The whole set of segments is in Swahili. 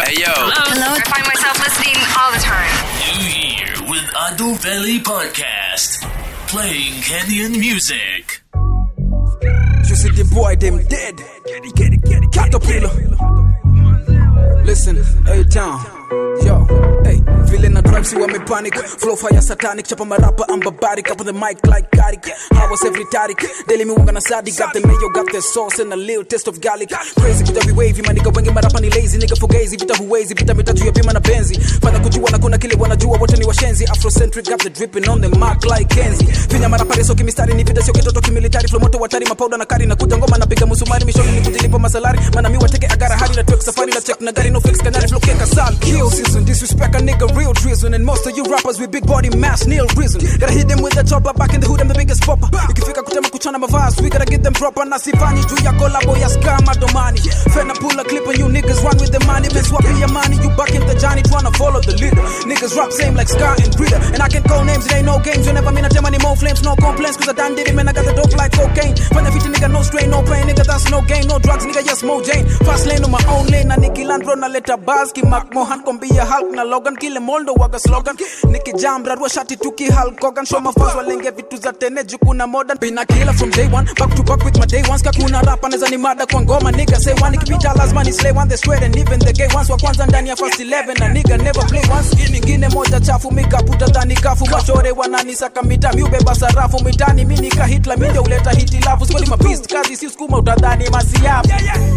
Hey yo. Hello. I find myself listening all the time. New Year with Ado Valley Podcast. Playing Kenyan music. You see the boy, them dead. Get it, get it, get it. Caterpillar. Listen, hey town. Yo, hey, vile na drive si wame panic Flow fire satanic, chapa marapa I'm barbaric Up on the mic like Karik How was every tarik Daily me wanga na sadi Got the mayo, got the sauce and a little taste of garlic Crazy vita we wavy, manika wengi marapa ni lazy Nigga fugazi, vita huwezi, vita mitatu ya bima na benzi Fanya kujua na kuna kile wanajua wote ni washenzi Afrocentric got the dripping on the mark like Kenzi Finya marapa reso kimistari ni vita sio kitoto kimilitari Flow moto watari mapauda na kari na kuja ngoma napiga musumari Mishoni ni kujilipa masalari Mana mi wateke agara hadi na twek safari na check na gari no fix kanari flow keka sal Kill season, disrespect a nigga real treason And most of you rappers with big body mass nil reason Gotta hit them with the chopper back in the hood I'm the biggest popper Ikifika kutema kuchana mavazi we gotta get them proper Na sifanyi juu ya kolabo ya scam domani Fena pull a clip and you niggas run with the money Been swapping your money you back in the Johnny tryna follow the leader Niggas rap same like Scar and Breeder And I can call names it ain't no games Whenever me not tell money more flames no complaints Cause I done did it man I got the dope like cocaine Fanya fiti nigga no strain no pain Nigga that's no gain no drugs nigga yes Mo Jane Fast lane on my own lane Na Nicky Landro na leta buzz Ki Mark Mohan kombia Hulk na Logan Kile Moldo waga slogan Nicky Jam rarua shati tuki Hulk Hogan Show mafans walenge vitu za tene Jukuna modern Bina killer from day one Back to back with my day ones Kakuna rap anaweza ni mada kwa ngoma Nigga say one Ikipita lazima ni slay one They swear and even the gay ones Wa kwanza ndani ya first 11 Na nigga never play once Hii nyingine moja chafu Mikaputa dhani kafu Machore wananisaka mita Miubeba sarafu mitani Mi nika hitla Mi ndio uleta hitilafu Skweli mabist kazi si skuma utadhani masiafu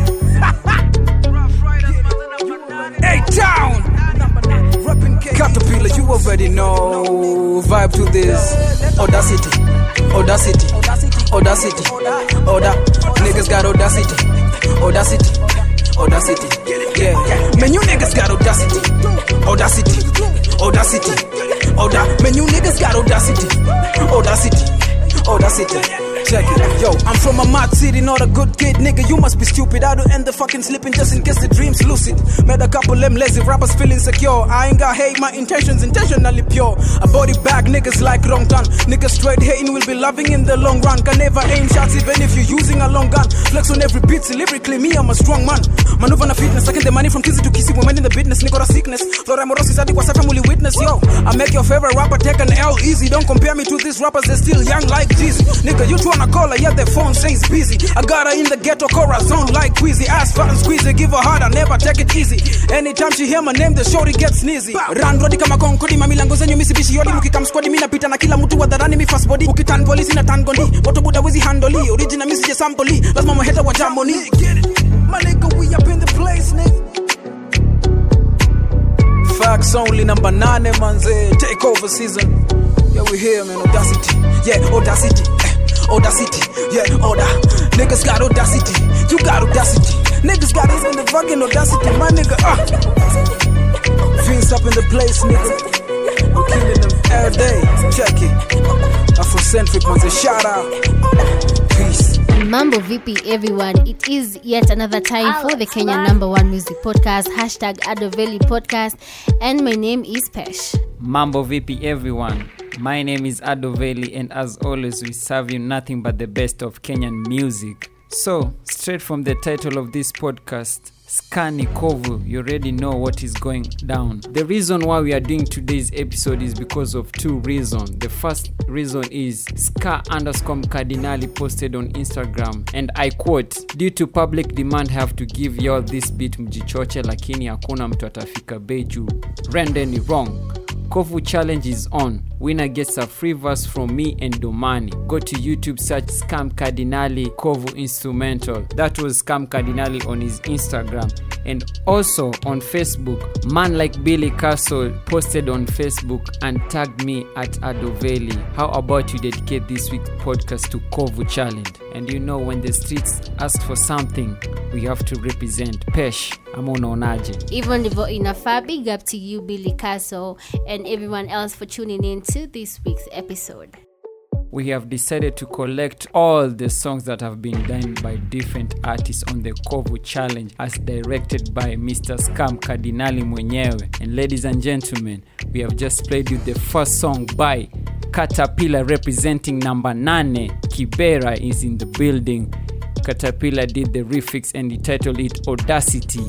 Hey town Caterpillar, you already know. Vibe to this. Audacity, audacity, audacity, Oda. Niggas got audacity, audacity, audacity. Yeah, man, you niggas got audacity, audacity, audacity, Oda. Man, you niggas got audacity, audacity, audacity. Check it. Yo, I'm from a mad city, not a good kid, nigga. You must be stupid. I do end the fucking sleeping just in case the dream's lucid. Met a couple them lazy rappers feeling secure. I ain't got hate, my intentions intentionally pure. A body bag, niggas like wrong turn. Niggas straight hating will be loving in the long run. Can never aim shots even if you're using a long gun. Flex on every beat, lyrically, me, I'm a strong man. Maneuver na fitness, taking the money from kizzy to kissy. Women in the business, nigga, a sickness. Flora Morosi Sadi was family witness, yo. I make your favorite rapper take an L easy. Don't compare me to these rappers, they're still young like Jeezy. Nigga, you tryna call her, yeah, the phone says busy. I got her in the ghetto corazon like Queasy. Ass fat and squeezy, give her hard, I never take it easy. Anytime she hear my name, the shorty gets sneezy. Run rodi kama konkodi, mamilango zenyu misibishi yodi. Mukikam squadi, mi napita na kila mtu wadharani mi fast body. Ukitan polisi na tan gondi, moto buda wezi handoli. Original misi je sampoli, lazima maheta wa jamoni. Get it? My nigga, we up in the place, nigga. Facts only number nine, manze. Take over season. Yeah, we here, man. Audacity. Yeah, audacity. Eh, audacity. Yeah, order. Niggas got audacity. You got audacity. Niggas got even the fucking audacity. My nigga, ah. Vince up in the place, nigga. I'm killing them every day. Check it. Afrocentric, manze. Shout out. Peace. Mambo VP everyone. It is yet another time for the Kenyan number one music podcast, hashtag Adoveli podcast. And my name is Pesh. Mambo VP everyone. My name is Adoveli, and as always, we serve you nothing but the best of Kenyan music. So, straight from the title of this podcast, Skani Kovu, you already know what is going down. The reason why we are doing today's episode is because of two reasons. The first reason is Ska underscore Cardinali posted on Instagram, and I quote, due to public demand have to give y'all this beat mjichoche, lakini hakuna mtu atafika bei juu. Rendeni wrong. Kovu challenge is on. Winner gets a free verse from me and Domani. Go to YouTube, search Scam Cardinali Kovu Instrumental. That was Scam Cardinali on his Instagram. And also on Facebook, man like Billy Castle posted on Facebook and tagged me at Adoveli. How about you dedicate this week's podcast to Kovu challenge? And you know, when the streets ask for something, we have to represent. Pesh, ama unaonaje? Even ndivyo inafaa. Big up to you, Billy Castle, and everyone else for tuning in to this week's episode. we have decided to collect all the songs that have been done by different artists on the Kovu challenge as directed by Mr. Scam Cardinali mwenyewe. And ladies and gentlemen, we have just played you the first song by Caterpillar representing number 9. Kibera is in the building. Caterpillar did the refix and he titled it Audacity.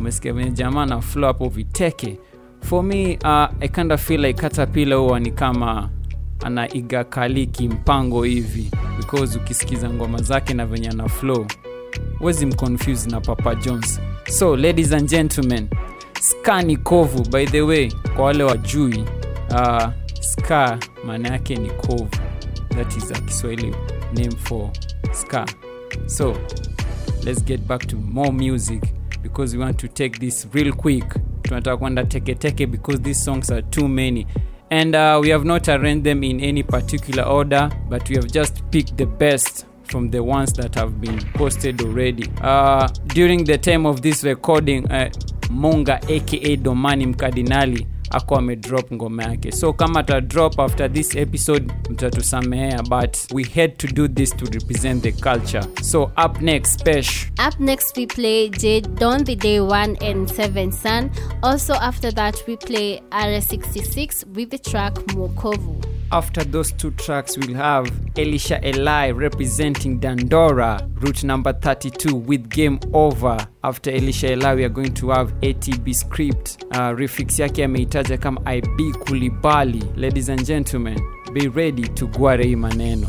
umesikia venye jamaa na flow hapo viteke for me uh, i kind of feel like katapila huwa ni kama ana igakaliki mpango hivi because ukisikiza ngoma zake na venye ana flow wezi mconfuse na papa jones so ladies and gentlemen ska ni kovu by the way kwa wale wajui uh, ska maana yake ni kovu that is a kiswahili name for ska so let's get back to more music because we want to take this real quick tunataka kwenda teketeke because these songs are too many and uh, we have not arranged them in any particular order but we have just picked the best from the ones that have been posted already uh, during the time of this recording uh, munga aka domani mkardinali ako amedrop ngoma yake so kama ata drop after this episode mtatusamehea but we had to do this to represent the culture so up next spesh Up next, we play Jade Don the Day 1 and 7 Sun. Also, after that, we play RS66 with the track Mokovu. after those two tracks we'll have elisha eli representing dandora route number 32 with game over after elisha eli we are going to have atb script uh, refix yake ameitaja kama ib kulibali ladies and gentlemen be ready to gware hii maneno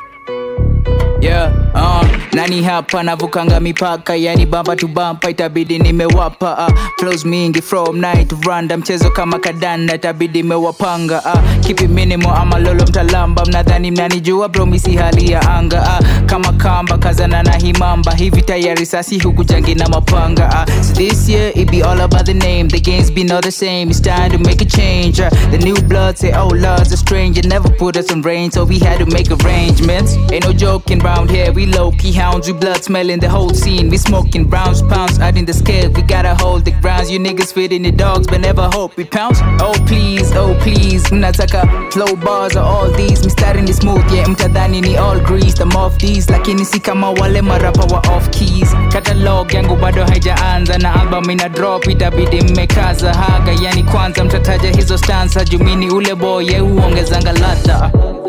yeah, uh, nani hapa navukanga mipaka yani bamba tu bampa itabidi nimewapa uh, flows mingi from night to randa mchezo kama kadanda itabidi imewapanga uh, kipi minimo ama lolo mtalamba mnadhani mnanijua promisi hali ya anga uh, kama kamba kazana na himamba hivi tayari sasi huku jangi na mapanga uh, so this year it be all about the name the games be not the same it's time to make a change uh, the new blood say oh lord's a stranger never put us in range so we had to make arrangements ain't no joking round here we low key hounds we blood smelling the whole scene we smoking browns pounds out in the scale we gotta hold the grounds you niggas fitting the dogs but never hope we pounce oh please oh please mnataka flow bars or all these mistari ni smooth yeah mtadhani ni all grease I'm off these lakini si kama wale marapa wa off keys catalog yangu bado haijaanza na album ina drop itabidi mmekaza haga yani kwanza mtataja hizo stanza jumini ule boy ye huongezanga ladha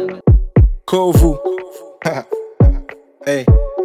Kovu. hey.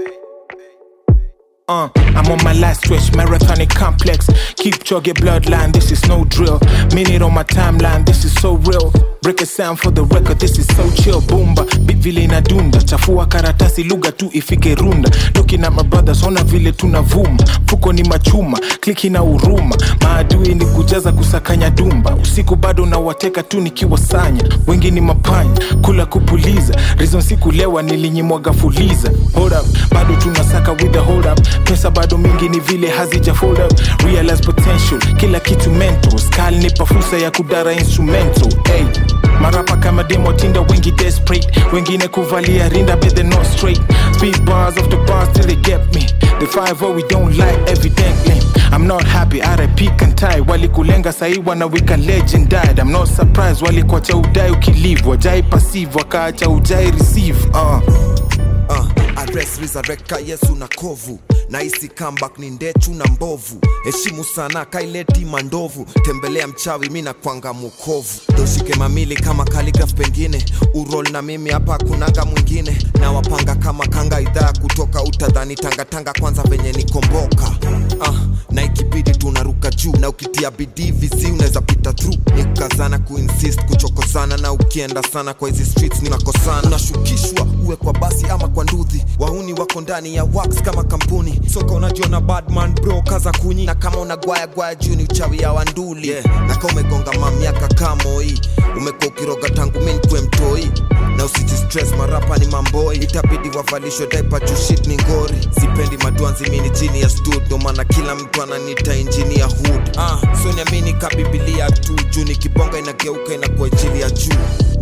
Uh, I'm on my last stretch, marathonic complex. Keep chugging bloodline, this is no drill. Minute on my timeline, this is so real. Break a sound for the record, this is so chill. Boomba, bit vile inadunda. Chafua karatasi, lugha tu ifike runda. Looking at my brothers, ona vile tunavuma. Fuko ni machuma, kliki na huruma. Maadui ni kujaza kusakanya dumba. Usiku bado nawateka tu nikiwasanya. Wengi ni mapanya, kula kupuliza. Reason sikulewa nilinyimwaga fuliza. Hold up, bado tunasaka with the hold up. Pesa bado mingi ni vile hazija fold up. Realize potential, kila kitu mental. Skal nipa fursa ya kudara instrumental. Hey, marapa kama demo tinda wengi desperate. Wengine kuvalia rinda but they not straight. Speed bars of the bars till they get me. The five what we don't like evidently. I'm not happy, RIP kantai walikulenga sahi wanawika legend died. I'm not surprised walikuacha udai ukilive wajai passive wakaacha ujai receive uh. uh, address resurrecta yesu na kovu naisi comeback ni ndechu na mbovu heshimu sana kaileti mandovu tembelea mchawi mi na kwanga mukovu doshike mamili kama kaligraf pengine urol na mimi hapa kunanga mwingine na wapanga kama kanga idhaa kutoka utadhani tangatanga kwanza venye nikomboka uh, na ikibidi tunaruka juu na ukitia bidii visi unaweza pita through ni kukazana kuinsist kuchokozana na ukienda sana kwa hizi streets ninakosana unashukishwa uwe kwa basi ama kwa nduthi wahuni wako ndani ya wax kama kampuni soka unajiona badman bro kaza kunyi na kama unagwaya gwaya juu ni uchawi ya wanduli yeah. na kama umegonga mamiaka kamoi umekuwa ukiroga tangu mi nkwe mtoi na usijistress marapa ni mamboi itabidi wavalishwe daipa juu shit ni ngori sipendi maduanzi mini chini ya stud ndo maana kila mtu ananita injini ya hood ah, so niamini kabibilia tu juu ni kibonga inageuka inakuwa injili ya juu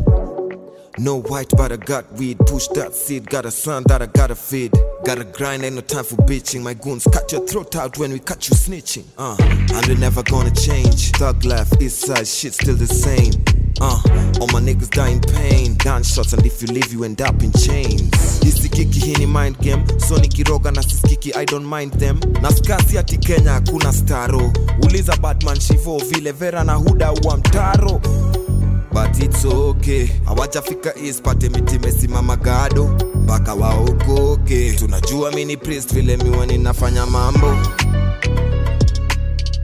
No white, but I got weed. Push that seed. Got a son that I gotta feed. Gotta grind, ain't no time for bitching. My goons cut your throat out when we catch you snitching. Uh, and we're never gonna change. Thug life, east side, shit still the same. Uh, all my niggas die in pain. Gunshots, and if you leave, you end up in chains. Isikiki hii ni mind game. So nikiroga na sisikiki, I don't mind them. Na skasi ati Kenya hakuna staro. Uliza Batman Shivo vile Vera na Huda wa mtaro but it's okay hawajafika east pate miti imesimama gado mpaka waokoke tunajua mini priest vile miwa ninafanya mambo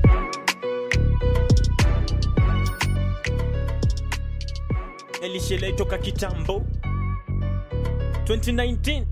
vile itoka kitambo 2019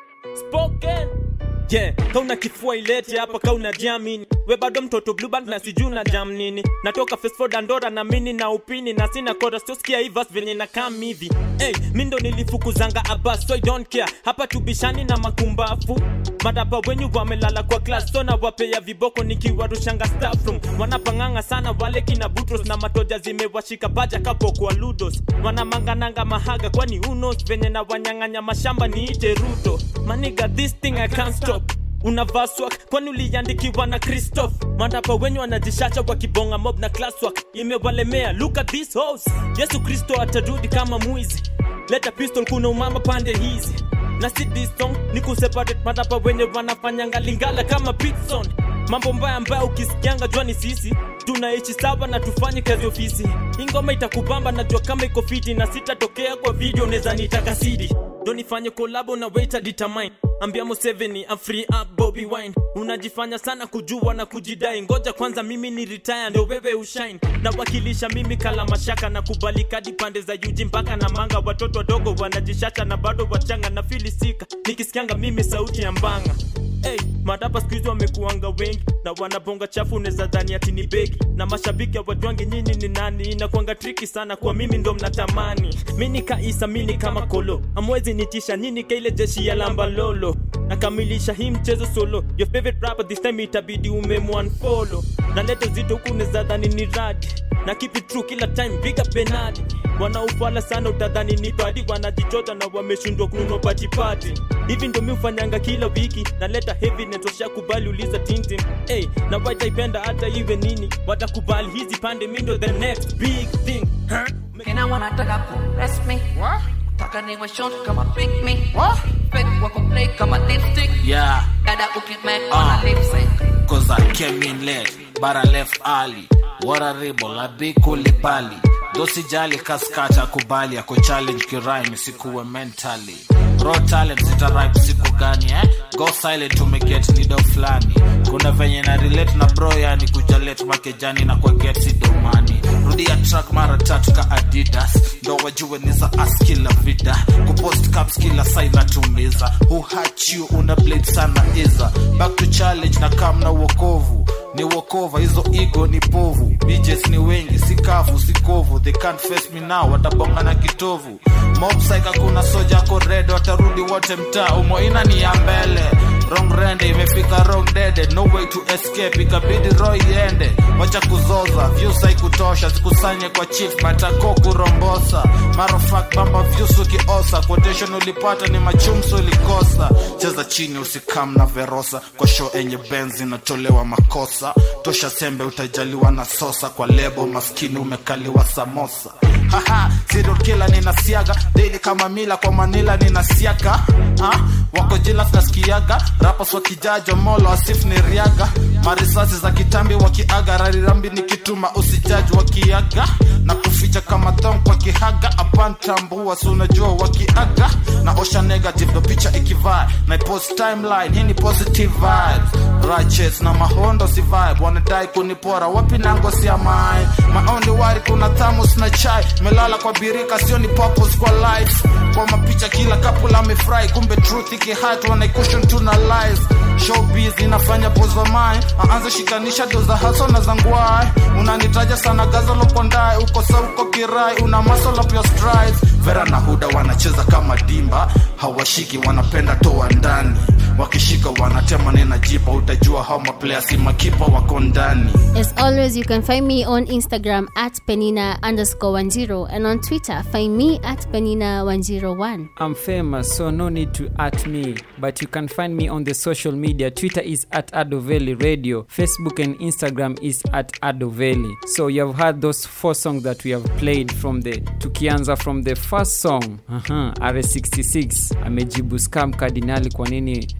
spoken yeah kauna kifua ilete hapa kauna jamini we bado mtoto blueband na sijuu na jam nini natoka fesford andora na mini na upini na sina kora siosikia ivas venye na kam hivi hey, mi ndo nilifukuzanga abas so I don't care hapa tubishani na makumbafu madaba wenyu wamelala kwa class so na wapea viboko nikiwarushanga staff room wanapanganga sana wale kina butros na matoja zimewashika baja kapo kwa ludos wanamangananga mahaga kwani unos venye na wanyang'anya mashamba niite ruto maniga this thing i can't stop unavaa swak kwani uliandikiwa na christoph mandapa wenyu wanajishacha wakibonga mob na classwork imewalemea look at this house yesu kristo atarudi kama mwizi leta pistol kuna umama pande hizi na si this song ni kuseparate madapa wenye wanafanyanga lingala kama pitson mambo mbaya mbaya ukisikianga jua ni sisi tunaishi sawa na tufanye kazi ofisi ingoma itakubamba najua kama iko fiti na sitatokea kwa video neza nitaka sidi ndo nifanye kolabo na waiter determine ambia museveni I'm free up bobby wine unajifanya sana kujua na kujidai ngoja kwanza mimi ni retire ndo wewe ushine nawakilisha mimi kala mashaka na kubalika hadi pande za yuji mpaka na manga watoto wadogo wanajishasha na bado wachanga na filisika nikisikianga mimi sauti ya mbanga Hey, madapa skuizi wamekuanga wengi na wanabonga chafu neza dhani ati ni begi na mashabiki hawajwangi nyinyi ni nani inakwanga triki sana kwa mimi ndo mnatamani mi ni kaisa mi ni kama kolo amwezi nitisha nyini kaile jeshi ya lamba lolo nakamilisha hii mchezo solo your favorite rapper this time itabidi umemwanfolo na leto zito huku neza dhani ni radi na keep it true kila time big up penadi wanaufala sana utadhani ni badi wanajichota na wameshindwa kununua patipati hivi ndo mi ufanyanga kila wiki naleta heavy netosha kubali uliza tintin hey, na wataipenda hata iwe nini watakubali hizi pande mi ndo the next big thing huh? Kina wanataka kurest me Taka niwe short kama pick me Fake wako play kama lipstick Yeah, Dada ukimake Ah. wana lip sync cause I came in late, but I left early. What a rebel, a big kulibali. Dosijali kaskacha kubali, ako challenge kirime, sikuwe mentally. Raw talent zita rhyme siku gani eh? Go silent umeget nido flani. Kuna venye na relate na bro yani kujalet makejani na kwa get si domani. Rudia track mara tatu ka Adidas. Ndo wajue ni za as kila vida. Kupost caps kila sai natumiza. Who hurt you una blade sana iza. Back to challenge na kam na wokovu ni wokova hizo ego ni povu BJs ni wengi si kavu si kovu they can't face me now watabonga na kitovu mob psych kuna soja ko red watarudi wote mtaa umoina ni ya mbele wrong rende imefika wrong dede no way to escape ikabidi roy iende wacha kuzoza views haikutosha zikusanye kwa chief matako kurombosa marofak bamba views ukiosa quotation ulipata ni machumso ulikosa cheza chini usikam na verosa kwa show enye benz inatolewa makosa tosha sembe utajaliwa na sosa kwa lebo maskini umekaliwa samosa haha serial killer ninasiaga daily kama mila kwa manila ninasiaga ha? wako jila nasikiaga rapas wakijajo molo asif ni riaga marisasi za kitambi wakiaga rarirambi nikituma usijaji wakiaga na kuficha kama thong kwa kihaga apantambua si unajua wakiaga na osha negative ndo picha ikivaa na post timeline hii ni positive vibes righteous na mahondo si vibe wanadai kunipora wapi nango si amai maondi wari kuna thamus na chai melala kwa birika sio ni purpose kwa life kwa mapicha kila kapula amefurahi kumbe truth ikihat wanaikushon tuna lies showbiz inafanya pozamai aanze shikanisha doza haso na zangwai unanitaja sana gazalo kondai uko sa uko kirai una muscle up your strides vera na huda wanacheza kama dimba hawashiki wanapenda toa ndani wakishika wanatema nena jipa utajua hao maplaya si makipa wako ndani As always, you can find me on Instagram at penina underscore 10 and on Twitter, find me at penina101. I'm famous, so no need to at me. But you can find me on the social media. Twitter is at Adoveli Radio. Facebook and Instagram is at Adoveli. So you have heard those four songs that we have played from the tukianza from the first song uh-huh, R66 amejibu scam kardinali kwa nini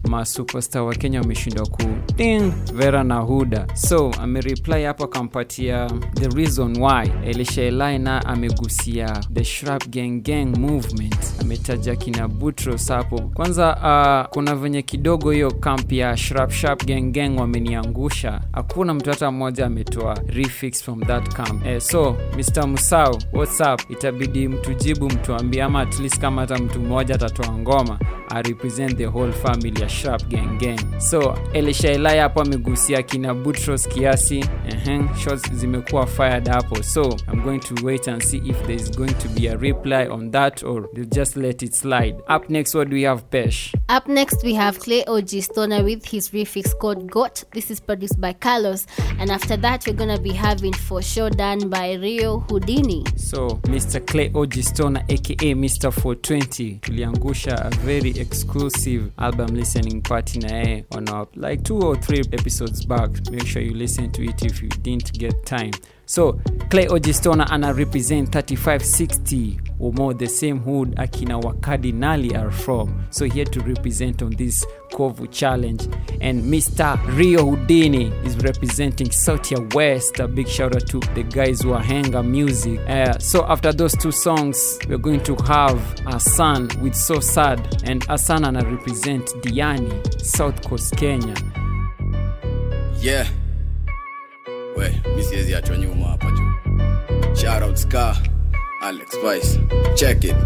masuperstar wa kenya wameshindwa ku ding vera na huda so amereply hapo akampatia the reason why elishaelai na amegusia the shrap gang gang movement ametaja kina butros hapo kwanza uh, kuna venye kidogo hiyo kamp ya shrap shrap gang gang wameniangusha hakuna mtu hata mmoja ametoa refix from that camp eh, so mr musau what's up itabidi mtujibu mtuambie ama at least kama hata mtu mmoja atatoa ngoma I represent the whole family ya sharp gang gang so elishaelai hapo amegusia kina butros kiasi uh-huh. shots zimekuwa fired hapo so i'm going to wait and see if there is going to be a reply on that or they'll just let it slide up next what do we have pesh Up next, we have Clay OG Stoner with his refix called GOT. This is produced by Carlos. And after that, we're gonna be having For Sure done by Rio Houdini. so mr clay ogistona aka mr 420 tuliangusha a very exclusive album listening party na yeye on our like two or three episodes back make sure you listen to it if you didn't get time so clay ogistona ana represent 3560 or more the same hood akina wakardinali are from so here to represent on this kovu challenge and mr rio houdini is representing sautia west a big shout out to the guys who are hanga music uh, so after those two songs we're going to have a son with so sad and asan ana represent diani south coast kenya yeah we mi siwezi achwa nyuma hapa juu shoutout ska alex vice check it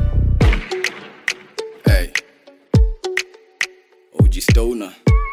hey og stoner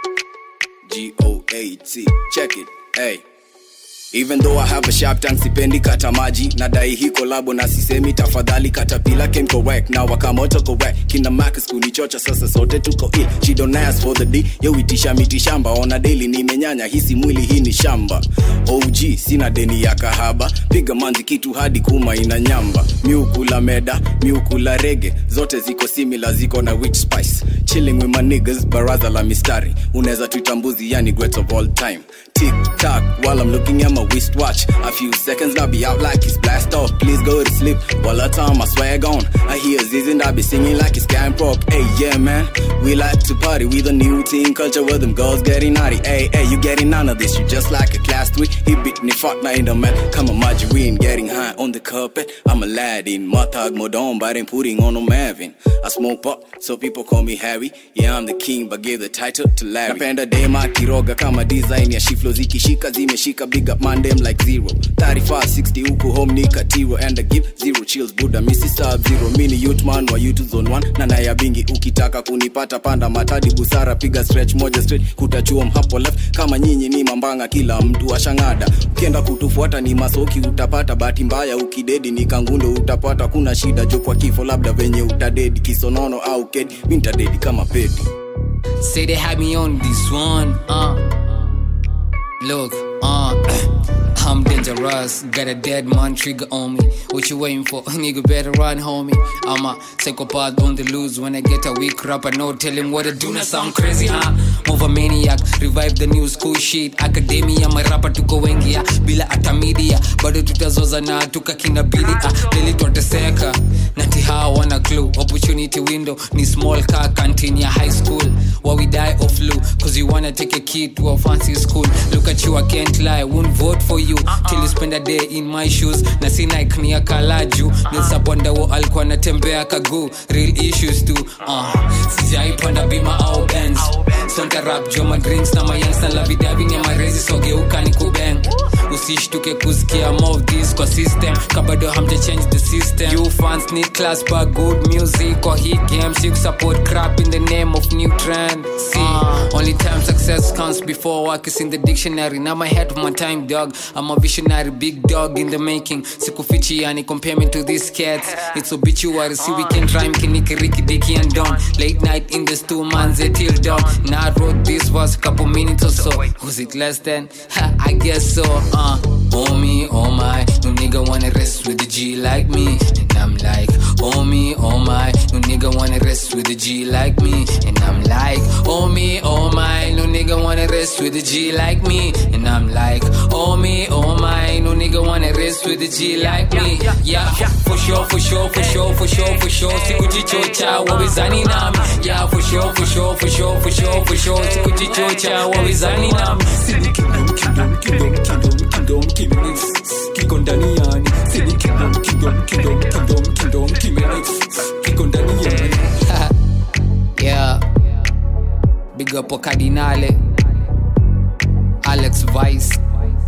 g-o-a-t check it hey even though i have a sharp tank sipendi kata maji nadai hii kolabo na sisemi tafadhali katapila came correct na wakamoto correct kina max kunichocha sasa sote tuko ill she don't ask for the d yo itisha miti shamba ona daily nimenyanya hisi mwili hii ni shamba og sina deni ya kahaba piga manzi kitu hadi kuma ina nyamba miukula meda miukula rege zote ziko simila ziko na rich spice chilling with my niggas baraza la mistari unaweza tuitambuzi yani great of all time tick tock while I'm looking at my wristwatch. A few seconds, I'll be out like it's blast off. Please go to sleep while I turn my swag on. I hear Ziz and I be singing like it's Scan Prop. Hey, yeah, man, we like to party with a new teen culture where them girls getting naughty. Hey, hey, you getting none of this, you just like a class three. He beat me fuck night in the man. Come on, margarine, getting high on the carpet. I'm a lad in Matag Modon, but ain't putting on no Mavin. I smoke pop, so people call me Harry. Yeah, I'm the king, but give the title to Larry. Napenda dema kiroga kama design ya shiflo zikishika zimeshika big up mandem like zero 35 60 huku home ni katiro and I give zero chills buda misi sub zero mini youth man wa youth zone 1 na naya bingi ukitaka kunipata panda matadi busara piga stretch moja straight kutachuom hapo left kama nyinyi ni mambanga kila mtu ashangada ukienda kutufuata ni masoki utapata bahati mbaya ukidedi ni kangundo utapata kuna shida jo kwa kifo labda venye utadedi kisonono au kedi mi ntadedi kama pedi Say they had me on this one, uh. Look, uh. I'm dangerous, got a dead man trigger on me. What you waiting for? Nigga better run, homie. I'm a psychopath on the loose. When I get a weak rapper, no tell him what to do. Not sound crazy, huh? Move a maniac, revive the new school shit. Academia, my rapper tuko wengi ya bila hata media. Bado tutazoza na tukakina bili ah. Lili twateseka nati hawa wana clue. Opportunity window ni small car canteen ya high school. While we die of flu, cause you wanna take a kid to a fancy school. Look at you, I can't lie, won't vote for you till you spend a day in my shoes. Na si Nike ni ya kalaju. Nilsabonda wo alikuwa natembea kagu. Real issues tu. Uh, sijaipanda bima au Benz. Sonta rap joma drinks na mayansa la vidavi ni marezi sogeuka ni kubeng. Usishtuke kusikia more of this kwa system. Kabado hamja change the system. You fans need class but good music or hit games. You support crap in the name of new trend. See, only time success comes before work is in the dictionary. Now my head of my time, dog. I'm a visionary, big dog in the making. Sikufichi yani compare me to these cats. It's obituary, see we can rhyme kiniki Ricky Dicky and Don. Late night in the stew, man's till dawn. Now I wrote this was a couple minutes or so. Was it less than? Ha, I guess so. Uh, oh me, oh my, no nigga nigga wanna rest with a G like me. And I'm like, oh me, oh my. No nigga wanna rest with a G like me. And I'm like, oh me, oh my. No nigga wanna rest with a G like me. And I'm like, oh me, oh my. No nigga wanna rest with a G like me. Yeah, for sure, for sure, for sure, for sure, for sure. Sikujichocha, wawezani nami. Yeah, for sure, for sure, for sure, for sure, for sure. Sikujichocha, wawezani nami. Sini kingdom, kingdom, kingdom, kingdom, kingdom, kingdom, kiko ndani yani. Sini kingdom, kingdom, kingdom, kingdom, kingdom, kingdom, kiko ndani yani. yeah big up wa cardinale alex vice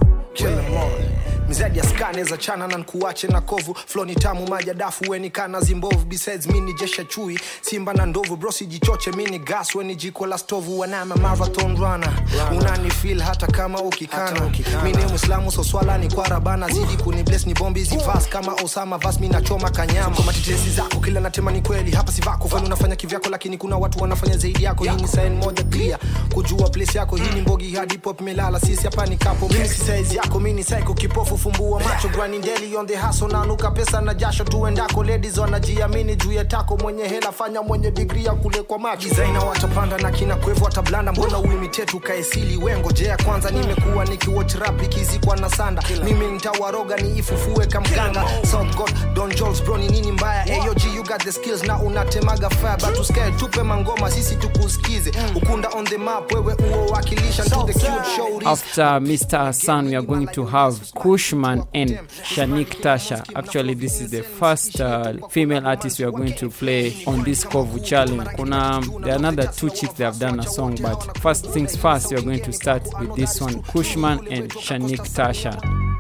mzadi askaneza chana na nkuache na kovu floni tamu maja dafu weni kana zimbovu besides mini jesha chui simba na ndovu brosi jichoche mini gas weni jiko la stovu wanama marathon runner unani feel hata kama ukikana mini mwislamu so swala ni kwara bana zidi kuni bless ni bombi zivas kama osama vas mi nachoma kanyama kwa matitesi zako kila natema ni kweli hapa si vako fani unafanya kivyako lakini kuna watu wanafanya zaidi yako hii ni sign moja clear kujua place yako hii ni mbogi hadi pop melala sisi hapa ni kapo mimi si size yako mimi ni psycho kipofu fumbua macho grinding daily on the hustle nanuka pesa na jasho tuendako ladies wanajiamini juu ya tako mwenye hela fanya mwenye degree ya kule kwa macho designer watapanda na kina kwevu watablanda mbona uimitate ukaesili wengojea kwanza nimekuwa nikiwatch rap ikizikwa na sanda mimi nitawaroga ni ifufue kamganga south god don jols bro ni nini mbaya ayog you got the skills na unatemaga fire but uskae tupe mangoma sisi tukusikize ukunda on the map wewe uo wakilisha to the cute show After Mr. Hassan, we are going to have Kushman and Shanik Tasha. Actually, this is the first uh, female artist we are going to play on this Kovu challenge. Kuna there are another two chicks that have done a song, but first things first, we are going to start with this one, Kushman and Shanik Tasha.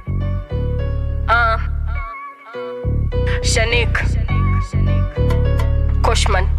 Uh, Shanik. Koshman.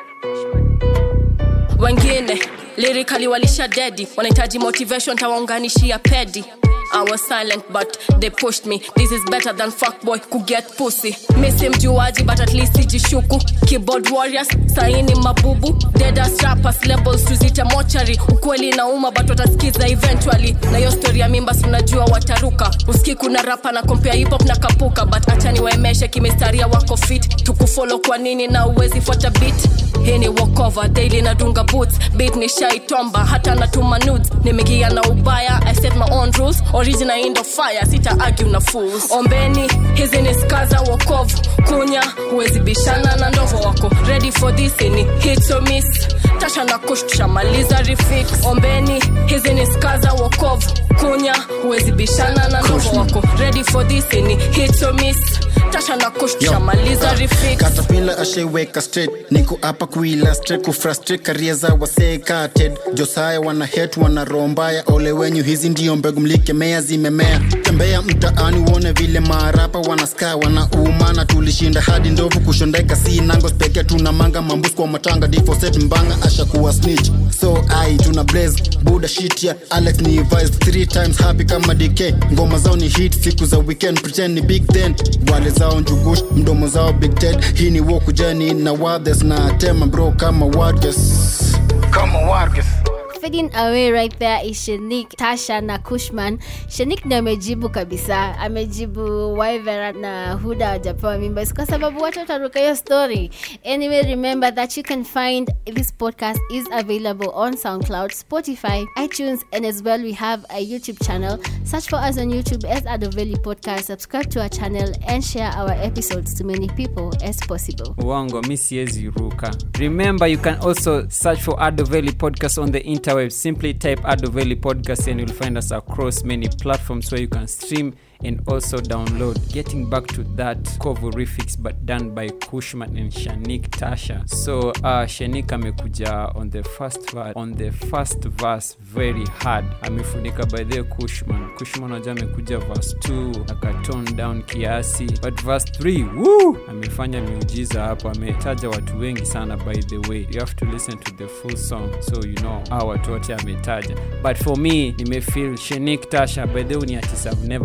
Wengine lyrically walisha dedi, wanahitaji motivation, tawaunganishia pedi. I was silent but they pushed me. This is better than fuckboy could get pussy. Missy mjuaji but at least sijishuku. Keyboard warriors saini mabubu. Dead ass rappers labels tuzite mochari. Ukweli nauma but watasikiza eventually. Na hiyo story ya mimba si unajua wataruka. Uski kuna rapa na compare hip hop na kapuka but acha niwaemeshe kimestaria wako fit. Tukufollow kwa nini na uwezi fuata beat. Hii ni walkover daily nadunga boots. Beat ni shaitomba hata natuma nudes. Nimegia na ubaya I set my own rules original indo fire sita argue na fools ombeni hizi ni skaza wokovu kunya huwezi bishana na ndovo wako ready for this ni hit or miss tasha na kush tushamaliza refix ombeni hizi ni skaza wokovu kunya huwezi bishana na ndovo wako ready for this ni hit or miss tasha na kush tushamaliza refix katapila ashaiweka straight niko hapa kuillustrate kufrustrate karia za wasekated josaya wana het wana roho mbaya ole wenyu hizi ndio mbegu mlikemea zimemea tembea mtaani uone vile maarapa wanaskaa wanaumana tulishinda hadi ndovu kushondeka si nangos pekee tuna manga mambus kwa matanga difoset mbanga ashakuwa snitch so ai tuna blaze buda shitia alex ni vice three times happy kama dk ngoma zao ni hit siku za weekend pretend ni big then wale zao njugush mdomo zao big ted hii ni wokujani na wadhes na tema bro kama warges kama warges fading away right there is shanik tasha na kushman shanik ndio amejibu kabisa amejibu wivera na huda wajapewa mimba It's kwa sababu watu wataruka hiyo story anyway remember that you can find this podcast is available on soundcloud spotify itunes and as well we have a youtube channel search for us on youtube as adoveli podcast subscribe to our channel and share our episodes to many people as possible Uongo, mi siwezi ruka. Remember, you can also search for Adoveli Podcast on the interweb. Simply type Adoveli Podcast and you'll find us across many platforms where you can stream and also download. Getting back to that Kovu refix but done by Kushman and Shanik Tasha. So uh, Shanik amekuja on the first verse, on the first verse very hard. Amefunika by the Kushman. Kushman waja amekuja verse 2 akatone down kiasi but verse 3 woo! amefanya miujiza hapo ametaja watu wengi sana by the way you have to listen to the full song so you know hao watu wote ametaja but for me nimefeel shenik tasha by the way ni artist i've never heard before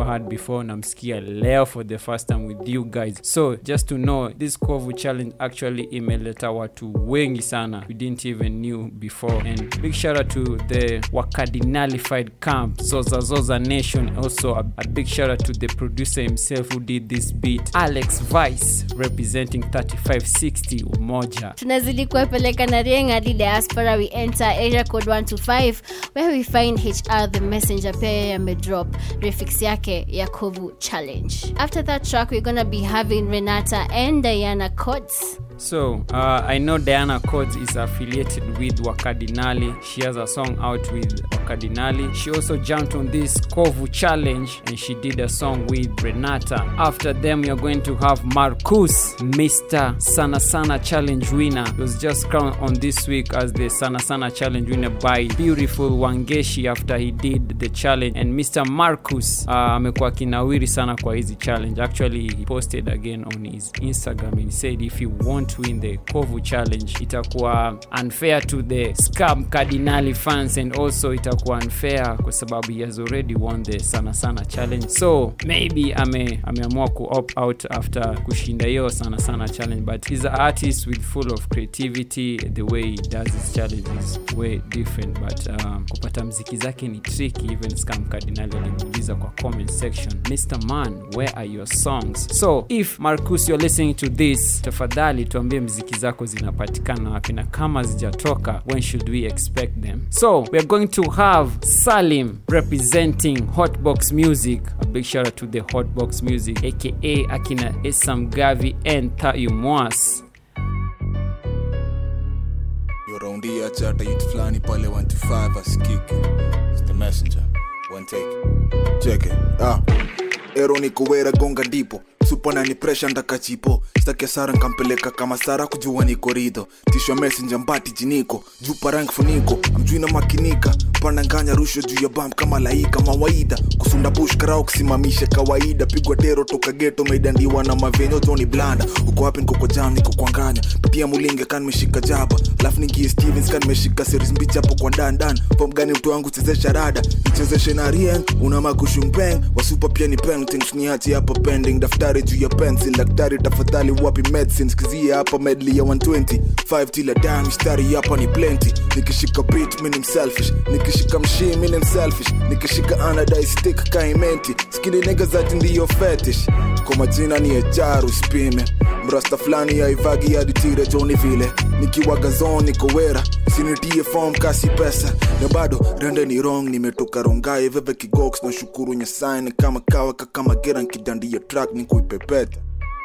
before namsikia leo for the first time with you guys so just to know this kovu challenge actually imeleta watu wengi sana we didn't even knew before and big shout out to the wakadinalified camp zoza zoza nation also a, a big shout out to the producer himself who did this beat alex vice representing 3560 umoja tunazidi kuwapeleka na rieng hadi diaspora we enter area code 125 where we find hr the messenger pia yeye amedrop refix yake ya kovu challenge after that track we're gonna be having renata and diana cots So, uh, I know Diana Codes is affiliated with Wakadinali. She has a song out with Wakadinali. She also jumped on this Kovu challenge and she did a song with Renata. After them, you're going to have Marcus, Mr. Sana Sana challenge winner. He was just crowned on this week as the Sana Sana challenge winner by beautiful Wangeshi after he did the challenge. And Mr. Marcus uh, amekuwa kinawiri sana kwa hizi challenge. Actually, he posted again on his Instagram and he said if you want to win the Kovu challenge itakuwa unfair to the Scam Cardinali fans and also itakuwa unfair kwa sababu he has already won the Sana Sana challenge. So maybe ame ameamua ku opt out after kushinda hiyo Sana Sana challenge but he's an artist with full of creativity the way he does his challenge is way different but um, kupata mziki zake ni tricky even Scam Cardinali alimuuliza kwa comment section Mr. Man where are your songs so if Marcus you're listening to this tafadhali tuambie mziki zako zinapatikana wapi na kama zijatoka when should we expect them so we're going to have salim representing hotbox music a big shout out to the hotbox music aka akina esam gavi and tayu mwas yoraundia chata yut fulani pale 125 asikiki It's the messenger one take cheke ah. ero ni kuwera gonga ndipo supana ni presha ndakachipo stake sara nkampeleka kama sara kujua niko ridho tishwa messenger mbati jiniko juu parang funiko amjuina makinika pananganya rusho juu ya bam kama laika mawaida kusunda bush karao kusimamisha kawaida pigwa tero toka geto meidandiwa na mavenyo joni blanda uko wapi nkoko jam niko kwanganya pitia mulinge kan meshika jaba alafu ningie stevens kan meshika series mbichi hapo kwa dandan fom gani mtu wangu chezesha rada nichezeshe na rien una makushumpeng wasupa pia ni paintings niachi hapa pending daftari juu ya pencil daktari tafadhali wapi medicine skizie hapa medley ya 120 5 tila dam mistari hapa ni plenty nikishika beat mimi ni selfish nikishika mshii mimi ni selfish nikishika anadai stick kaimenti skini niggas ati ndiyo fetish kwa majina ni ejaru spime mrasta fulani yaivagi hadi tire joni vile nikiwa gazon niko wera sinitie form kasi pesa na bado rende ni wrong nimetoka rongai veve kigox na shukuru nyasaye ni kama kawa kakama gera nkidandia track ni kuipepeta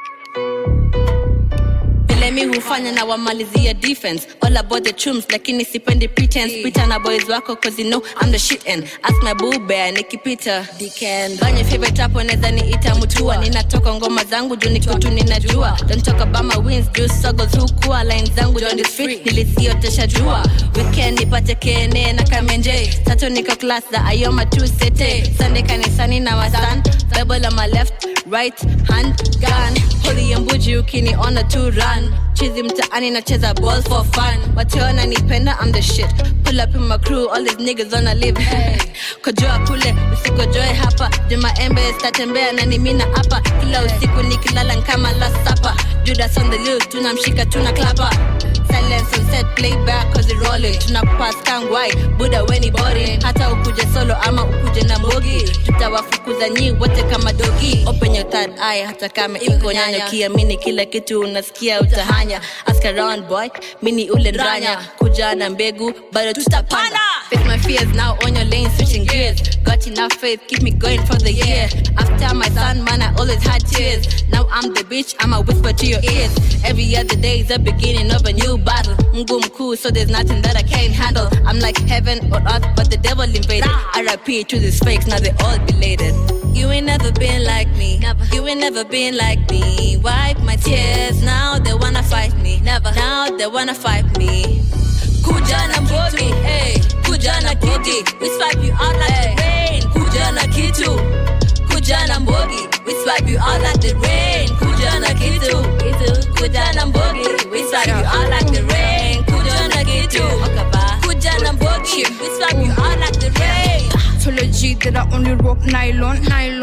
vile mi hufanya na wamalizia defense all about the chums lakini sipendi pretense pita na boys wako cause you know I'm the shit and ask my boo bear nikipita banye favorite hapo naweza niita mutua ninatoka ngoma zangu juu niko tu ninajua don't talk about my wins juu struggles hukuwa line zangu John is free nilisiotesha jua weekend nipate kene na kamenje tatu niko class za ayoma tu sete sunday kanisani na wasan bible on my left right hand gun holy mbuji ukiniona tu run chizi mtaani nacheza ball for fun wateona nipenda I'm the shit pull up in my crew all these niggas wanna live hey. kojoa kule usikojoe hapa jumaembe statembea na nimina hapa kila usiku nikilala nkama last supper judas on the loose tunamshika tuna klapa silence on set playback cause it rolling tunapass kangwai buda weni boring hata ukuje solo ama ukuje na mbogi tutawafukuza nyi wote kama dogi open your third eye hata kama iko nyanya kiamini kila kitu unasikia utahanya ask around boy mini ule ndranya kuja na mbegu bado tutapanda Face my fears now on your lane switching gears got enough faith keep me going for the year after my son man I always had tears now I'm the bitch I'ma whisper to your ears every other day is the beginning of a new battle Mungu mkuu so there's nothing that I can't handle I'm like heaven or earth but the devil invaded RIP to these fakes now they all belated you ain't never been like me. Never. You ain't never been like me. Wipe my tears. Now they wanna fight me. Never. Now they wanna fight me. Kuja na mbogi, hey. Kuja na kiti. We swipe you out like the rain. Kuja na kitu. Kuja na mbogi. We swipe you out like the rain. Kuja na kitu. Kuja na mbogi. We swipe you out like the rain. Kuja na kitu. Kuja na mbogi. We swipe you out like the rain. Told a G that I only rock nylon, nylon.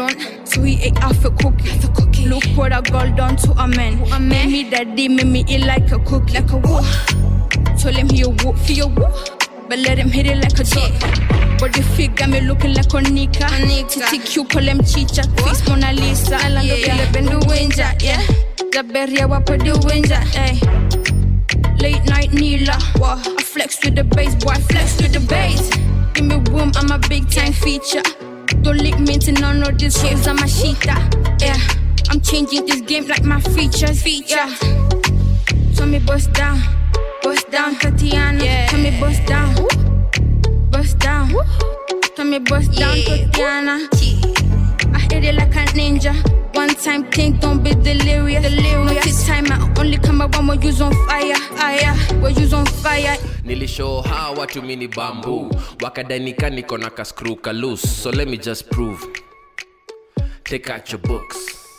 So he ate half a cookie. The cookie. Look what I got done to a man. A man. Made me daddy, made me eat like a cookie. Like a whoop. Told him he a whoop for your whoop. But let him hit it like a dog. But the fig got me looking like a Nika. Titi Q call him Chicha. Face Mona Lisa. Yeah, yeah. Bend the winja, yeah. The berry wapo the winja, eh. Late night Nila. I flex with the bass, boy. Flex with the bass. Give me room, I'm a big time feature. Don't lick me to none of these waves, I'm a cheetah. Yeah, I'm changing this game like my features. Feature. So me bust down, bust down, Tatiana. Yeah. Tell me bust down, bust down. Tell me bust down, Tatiana. I hit it like a ninja. One time think, don't be delirious. delirious. Not this time, I only come around when you's on fire. Fire, when you's on fire. nilishow hawa watu mini bambu wakadanika niko na kaskru kalus so let me just prove take out your books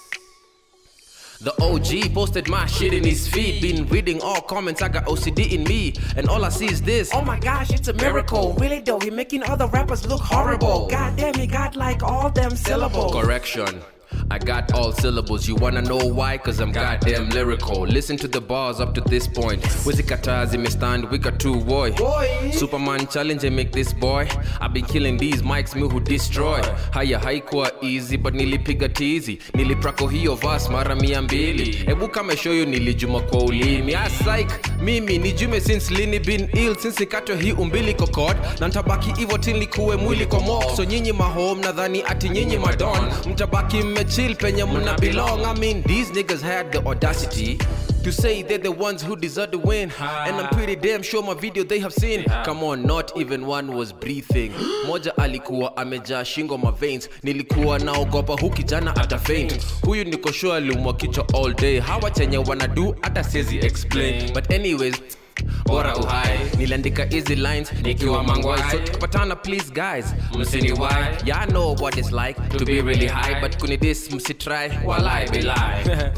The OG posted my shit in his feed. Been reading all comments, I got OCD in me. And all I see is this. Oh my gosh, it's a miracle. Really though, he making other rappers look horrible. God damn, he got like all them syllables. Correction. I got all syllables. You wanna know why? Cause I'm goddamn lyrical. Listen to the bars up to this point. Wizikatazi me stand, we got two boy. Superman challenge and make this boy. I've been killing these mics, me who destroy. Haya haikuwa easy, but nilipiga tizi. Niliprako hiyo vas mara mia mbili. Hebu kama show you nilijuma kwa ulimi. Asaik, mimi nijume since lini been ill since nikatwe hii umbili kokot. Na ntabaki hivyo till nikuwe mwili kwa mock. So nyinyi mahome nadhani ati nyinyi madon. Mtabaki mmechill penye mna belong. I mean these niggas had the audacity to say they're the ones who deserve to win. And I'm pretty damn sure my video they have seen. Come on, not even one was breathing. Moja alikuwa amejaa shingo ma veins. Nilikuwa naogopa hu kijana ata faint. Huyu niko sure aliumwa kichwa all day. Hawa chenye wanadu hata siezi explain. But anyways, bora uhai niliandika easy lines nikiwa mangwai so tukipatana please guys msiniwai yeah, I know what it's like to be really high but kunidis msitry walai bilai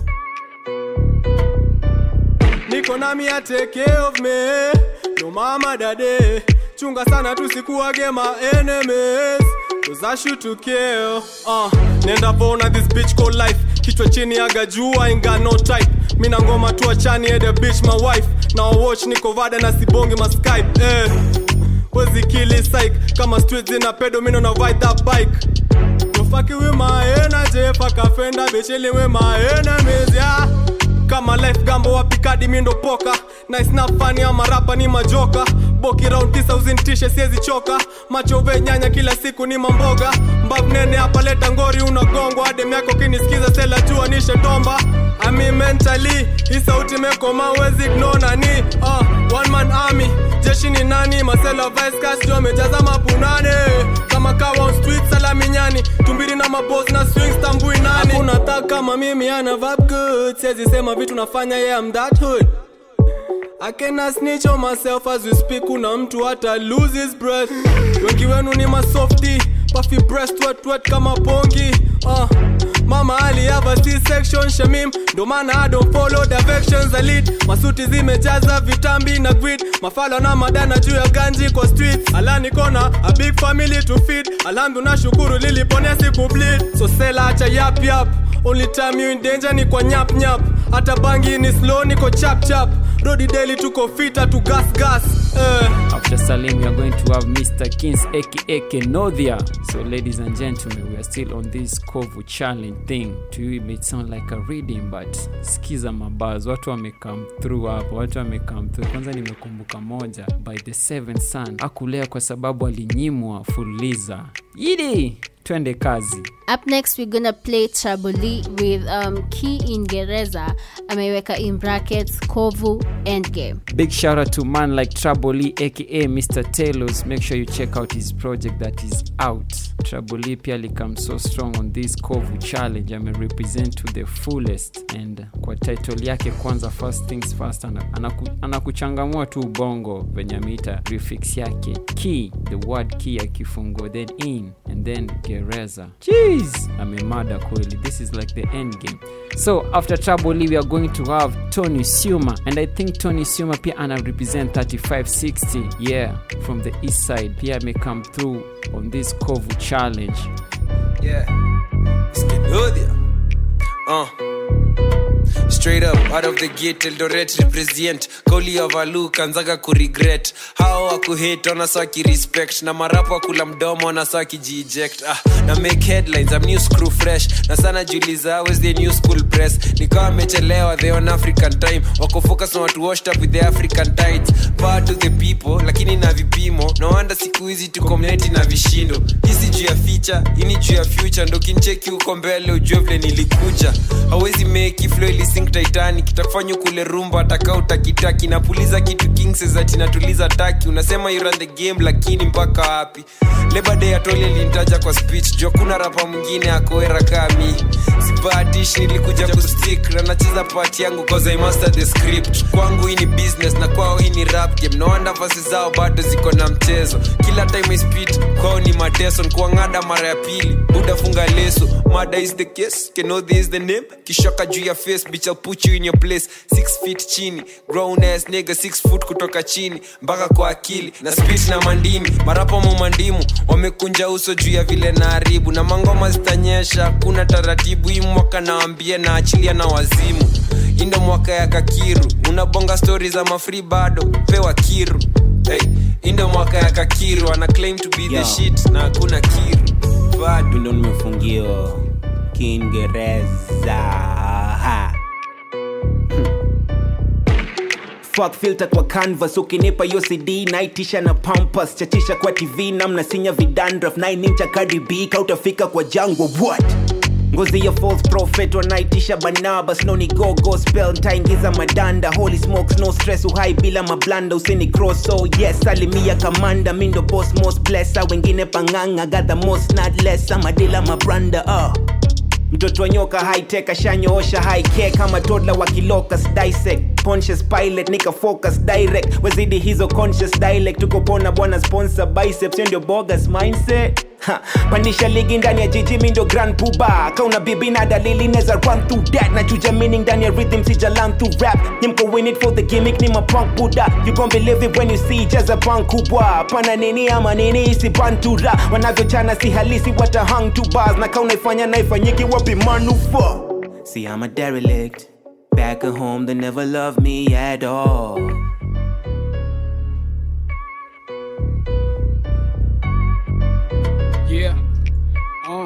niko nami ya take care of me no mama dade chunga sana tusikuwage ma enemies cause I shoot to kill uh, nenda vona this bitch called life kichwa chini aga juu I ain't got no type mina ngoma tu achani at the bitch my wife now watch niko vada na sibonge ma skype eh wezi kili psych kama street zina pedo mino na ride that bike no fucking with my energy fuck a fender bitch chilling with my enemies yeah kama life gambo wapikadi mindo poka nice na fani ama rapa ni majoka boki round tisa uzintishe siezi choka machove nyanya kila siku ni mamboga mbavu nene hapa leta ngori unagongwa adem yako kinisikiza sela jua nishe tomba ami mentally hii sauti mekoma wezi ignore ni uh, one man army jeshi ni nani masela vice cast wamejaza mapunane kama kawa on street salaminyani tumbiri na mabos na swings tambui nani hakuna tak kama mimi ana vibe good siezi sema vitu nafanya yeah I'm that hood I cannot snitch on myself as we speak kuna mtu hata lose his breath wengi wenu ni masofti puffy breast wet wet kama pongi uh, mama alihava c-section shamim ndo maana I don't follow directions I lead masuti zimejaza vitambi na grid mafala na madana juu ya ganji kwa streets alani kona a big family to feed alamdu na shukuru liliponia siku bleed so sela acha yap yap only time you in danger ni kwa nyap nyap hata bangi ni slow niko chap chap rodi daily tuko fita tu gas gas eh. After Salim, we are going to have Mr. Kings aka Kenodia. So, ladies and gentlemen, we are still on this Kovu challenge thing. To you, it may sound like a reading, but skiza mabaz. Watu wamecome through hapo, watu wamecome through. Kwanza nimekumbuka moja by the seventh son akulea kwa sababu alinyimwa fuliza. Yidi, twende kazi. Up next, we're gonna play Traboli with um, Key Ingereza ameweka in brackets Kovu Endgame. Big shout out to man like Traboli aka Mr. Taylors. Make sure you check out his project that is out. Traboli pia alikam so strong on this Kovu challenge. Ame represent to the fullest and kwa title yake kwanza first things first ana- anaku- anakuchangamua tu ubongo venye ameita refix yake key the word key ya kifungo then in and then gereza jeez amemada kweli this is like the end game so after Traboli we are going to have Tony Suma and I think Tony Suma pia ana represent 3560 yeah from the east side pia ame come through on this Kovu challenge Yeah. Skip Yodia. Uh. Straight up out of the gate Eldoret represent kauli ya valu kanzaga kuregret hao wakuhate wanasa wakirespect na marapo wakula mdomo wanasa wakijieject ah, na make headlines I'm new screw fresh na sana juliza where's the new school press nikawa amechelewa they on African time wako focus na watu washed up with the African tides power to the people lakini na vipimo no wonder siku hizi tuko mneti na vishindo hisi juu ya feature ini juu ya future ndo kincheki huko mbele ujue vile nilikuja hawezi meki flow ilisink titanic itakufanya kule rumba ataka utakitaki napuliza kitu kingses ati natuliza taki unasema you run the game lakini mpaka wapi Labor day atole lintaja kwa speech juu kuna rapa mwingine akoera kami sibatish nilikuja kustick na nacheza part yangu cause I master the script kwangu hii ni business na kwao hii ni rap game no wonder verses zao bado ziko na mchezo kila time I spit kwao ni mateso kuangada mara ya pili buda funga leso mada is the case kenodhi is the name kishoka juu ya face bitch I'll put you in your place six feet chini grown ass nigga six foot kutoka chini mpaka kwa akili na spit na mandini marapo mumandimu wamekunja uso juu ya vile na haribu na mangoma zitanyesha kuna taratibu hii mwaka nawambia na achilia na wazimu indo mwaka ya kakiru unabonga stori za mafri bado pewa kiru hey, indo mwaka ya kakiru ana claim to be Yo. the shit na hakuna kiru bado ndo nimefungiwa kiingereza Ha. Hmm. Fuck filter kwa canvas ukinipa hiyo cd naitisha na pampas chachisha kwa tv namna sinya vidandraf 9 incha Cardi B kautafika kwa jangwa what ngozi ya false prophet wanaitisha banabas no ni go gospel ntaingiza madanda holy smokes no stress uhai bila mablanda usini cross so yes salimia kamanda mindo boss most blessa wengine panganga got the most not less amadila mabranda uh mtoto wa nyoka hightech ashanyoosha high care kama todla wa kilocus dissect conscious pilot nika focus direct wezidi hizo conscious dialect tuko pona bwana sponsor biceps hiyo ndio bogus mindset Ha, pandisha ligi ndani ya jiji mi ndo grand puba kauna bibi na dalili neza run through that na chuja meaning ndani ya rhythm sija learn through rap nimko win it for the gimmick ni mapunk buda you gon believe it when you see jaza punk kubwa pana nini ama nini isi bantura wanavyochana si halisi wata hang to bars na kauna ifanya na ifanyiki wapi manufa see I'm a derelict back at home they never loved me at all yeah. uh.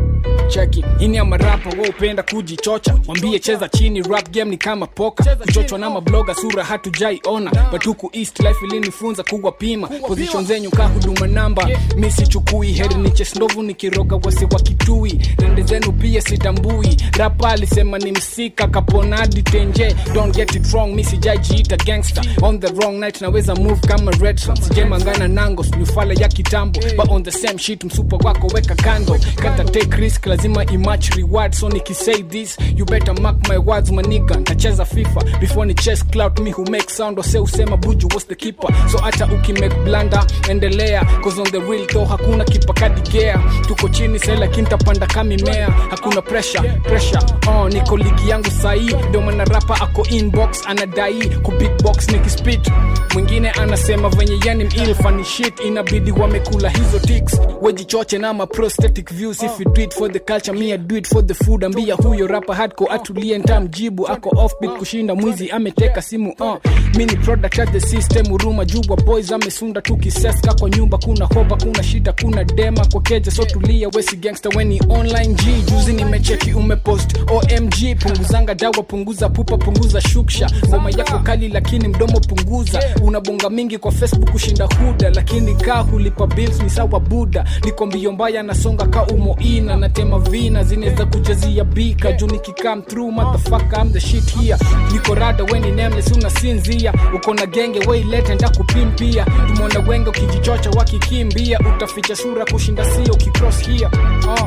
cheki ini ya marapa wa upenda kujichocha wambie cheza chini rap game ni kama poka kuchochwa na mabloga sura hatujaiona batuku east life ilinifunza kuwapima position zenyu ka huduma namba mi sichukui heri niches ndovu nikiroga wasi wa kitui rende zenu pia sitambui rapa alisema ni msika kaponadi tenje don't get it wrong mi sijajiita gangster on the wrong night naweza move kama red Sun. sijemangana nangos nifala ya kitambo but on the same shit msupa wako weka kando kata take risk lazima imatch reward so nikisay this you better mark my words maniga ntacheza fifa before ni chess clout me who make sound ose usema buju was the keeper so hata ukimake blanda endelea cause on the real though hakuna kipa kadigea tuko chini sai lakini tapanda kamimea hakuna pressure pressure oh, niko ligi yangu sahii ndio maana rapa ako inbox anadai ku big box nikispit mwingine anasema venye yani mil funny shit inabidi wamekula hizo ticks wejichoche na ma prosthetic views if you do it for the culture me I do it for the food ambia huyo rapa hardcore atulie ntamjibu ako offbeat kushinda mwizi ameteka simu uh. mi ni product of the system huruma jubwa boys amesunda tu kiseska kwa nyumba kuna hoba kuna shida kuna dema kwa keja so tulia wesi gangster weni online g juzi nimecheki umepost omg punguzanga dawa punguza pupa punguza shuksha ngoma yako kali lakini mdomo punguza unabonga mingi kwa facebook kushinda huda lakini kaa hulipa bills ni sawa buda niko mbio mbaya nasonga ka umoina natema vina zinaweza kujazia bika juu nikikam through motherfucker I'm the shit here niko rada weni nameless unasinzia uko na genge weilete ndakupimpia tumeona wenge ukijichocha wakikimbia utaficha sura kushinda sio ukicross here uh.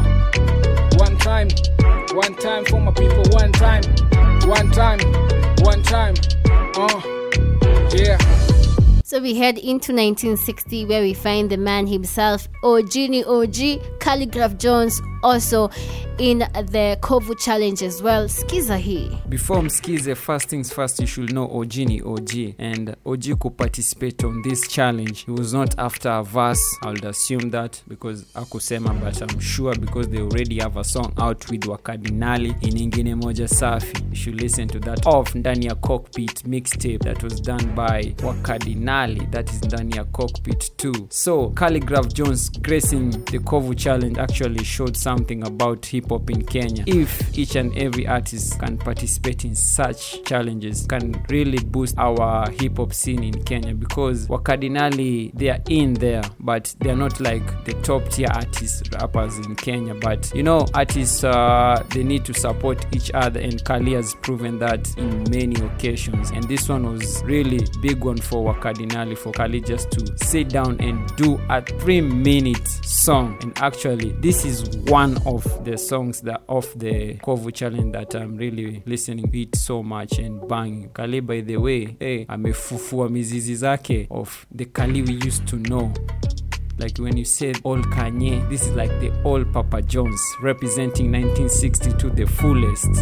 one time one time for my people one time one time one time uh. yeah So we head into 1960 where we find the man himself, Ojini OG, Calligraph Jones, also in the Kovu Challenge as well. Skiza hii. Before mskize, first things first, you should know Ojini OG. And OG could participate on this challenge. He was not after a verse. I would assume that because akusema, but I'm sure because they already have a song out with Wakadinali in ingine moja safi. You should listen to that off ndani ya cockpit mixtape that was done by Wakadinali. That is ndani ya cockpit too. So Calligraph Jones gracing the Kovu challenge actually showed something about hip hop in Kenya. If each and every artist can participate in such challenges, can really boost our hip hop scene in Kenya because Wakadinali they are in there, but they are not like the top tier artists rappers in Kenya. But you know, artists uh, they need to support each other, and Kali has proven that in many occasions. And this one was really big one for Wakadinali for Kali just to sit down and do a three minute song. And actually, this is one of the songs that of the Kovu challenge that I'm really listening it so much and banging. Kali by the way, hey, amefufua mizizi zake of the Kali we used to know like when you said old Kanye, this is like the old Papa Jones representing 1960 to the fullest.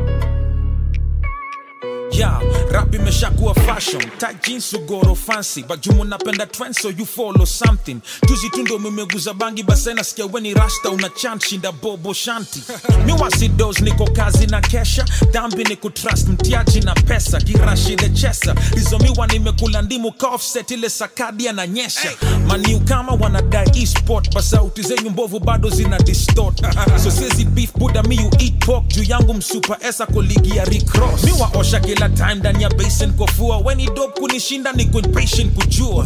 yeah rap imeshakuwa fashion tight jeans ugoro fancy bajumu napenda trend so you follow something juzi tu ndo mimeguza bangi basa nasikia weni rasta una chant shinda bobo shanti mi wasidos niko kazi na kesha dhambi ni kutrust mtiaji na pesa kirashi lechesa lizomiwa nimekula ndimu ka offset ile sakadia na nyesha maniu kama wanadai esport basauti zenyu mbovu bado zina distort so sezi beef buda mi you eat pork juu yangu msupa esa koligi ya recross mi waosha kila time ndani ya basin kofua weni dop kunishinda niko impatient kujua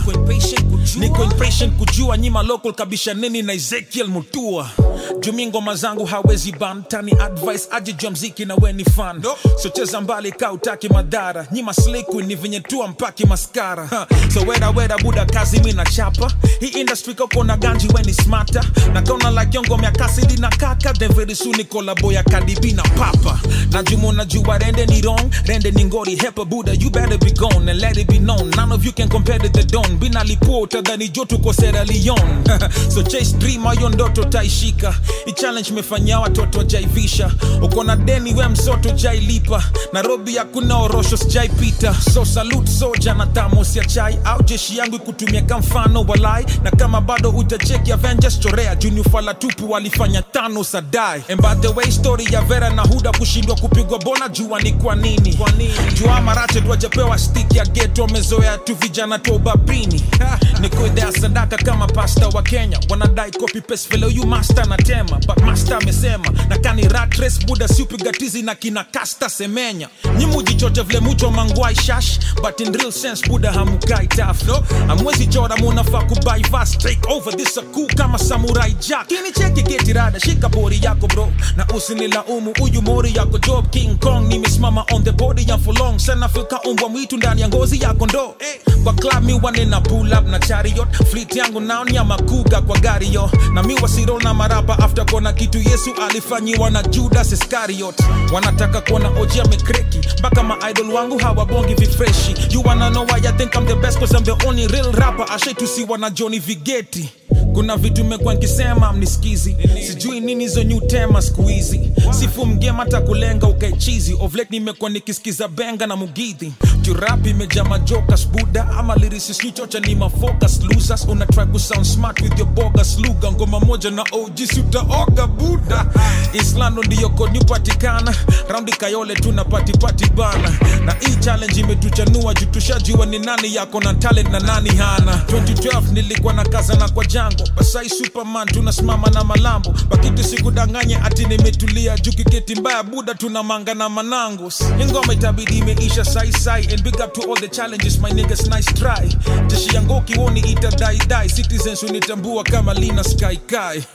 niko impatient kujua nyima local kabisha nini na ezekiel mutua jumi ngoma zangu hawezi ban tani advice aje jua mziki na weni fan so cheza mbali ka utaki madhara nyima sliku ni venye tua mpaki maskara ha. so weda weda buda kazi mi na chapa hii industry kako na ganji weni smata na kauna like yongo mya kasidi na kaka then very soon ni kolabo ya kadibi na papa na jumu na jua rende ni wrong rende ni ngori hepa buda you better be gone and let it be known none of you can compare to the don bina lipota dhani joto ko Sierra Leone so chase dream ayo ndoto taishika i challenge imefanyia watoto jaivisha uko na deni we msoto jailipa nairobi hakuna orosho sijaipita so salute soja na thamos ya chai au jeshi yangu ikutumia kamfano walai na kama bado utacheki avengers chorea junior fala tupu walifanya tano sadai and by the way story ya vera na huda kushindwa kupigwa bona jua ni kwa nini jua marache twajapewa stik ya geto wamezoea tu vijana tu ubabini ni kuidhea sadaka kama pasta wa kenya wanadai copy paste vile huyu master na tema but master amesema na kani rat race buda siupiga tizi na kina kasta semenya nyimujichoche vile mucho mangwai shash but in real sense buda hamukai taf no amwezi chora munafaa kubai fast take over this a cool kama samurai jack kini cheki geti rada shika bori yako bro na usinilaumu uyu mori yako job king kong nimesimama on the body ya for long sana fika umbwa mwitu ndani ya ngozi yako ndo eh. kwa club mi wane na pull up na chariot fleet yangu nao ni ya makuga kwa gari yo na mi wasiro na marapa after kona kitu yesu alifanyiwa na judas iscariot wanataka kuona oji amekreki mpaka maidol wangu hawabongi vifreshi you wanna know why I think I'm the best cause I'm the only real rapper ashaitusiwa na Johnny Vigeti kuna vitu mekuwa nkisema mnisikizi sijui nini hizo new tema siku hizi sifu mgema hata kulenga ukaichizi ovlet nimekuwa nikisikiza benga na mugidhi jurap imejaa majokas buda ama lirisis nichocha ni mafocus losers una try ku sound smart with your bogus lugha ngoma moja na og si utaoga buda islando ndiyo kod patikana raundi kayole tuna patipati bana na hii challenge imetuchanua juu tushajua ni nani yako na talent na nani hana 2012 nilikuwa na kaza na kwa jango basai superman tunasimama na malambo bakiti sikudanganye ati nimetulia juu kiketi mbaya buda tuna manga na manangos ingoma itabidi imeisha saisai and big up to all the challenges my niggas nice try jeshi yangu kiwoni itadaidai citizens unitambua kama lina sky kai